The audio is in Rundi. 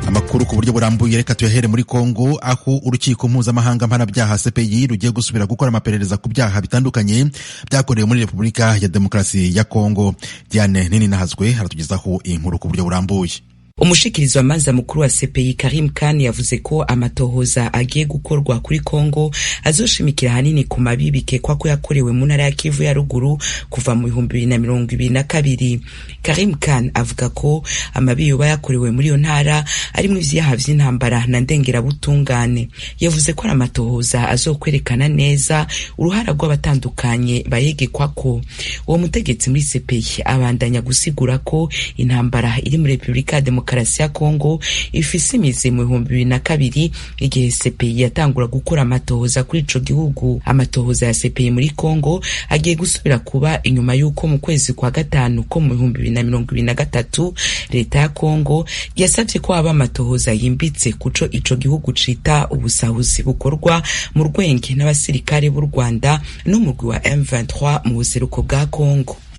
amakuru ku buryo burambuye reka tuyahere muri kongo aho urukiko mpuzamahanga mpanabyaha cpi rugiye gusubira gukora amaperereza ku byaha bitandukanye byakorewe muri repubulika ya demokarasi ya kongo diane nini nahazwe aratugezaho iyi nkuru ku buryo burambuye umushikirizi wa manza mukuru wa CPI Karim Khan yavuze ko amatohoza agiye gukorwa kuri Kongo azoshimikira hanini ku mabi bikekwa ko yakorewe mu ntara ya Kivu ya ruguru kuva mu bihumbi bibiri na mirongo ibiri na kabiri Karim Khan avuga ko amabi yoba yakorewe muri iyo ntara arimo ivyaha vy'intambara na ndengerabutungane yavuze ko ari amatohoza azokwerekana neza uruhara rw'abatandukanye bayegekwako uwo mutegetsi muri CPI abandanya gusigura ko intambara iri muri Repubulika ya Demokarasi ya Kongo ifise imizi mu bihumbi bibiri na kabiri igihe CPI yatangura gukora amatohoza kuri ico gihugu amatohoza ya CPI muri Kongo agiye gusubira kuba inyuma y'uko mu kwezi kwa gatanu ko mu bihumbi bibiri na mirongo ibiri na gatatu leta ya Kongo yasavye ko haba amatohoza yimbitse kuco ico gihugu cita ubusahuzi bukorwa mu rwenge n'abasirikare b'u Rwanda n'umurwi wa M23 mu buseruko bwa Kongo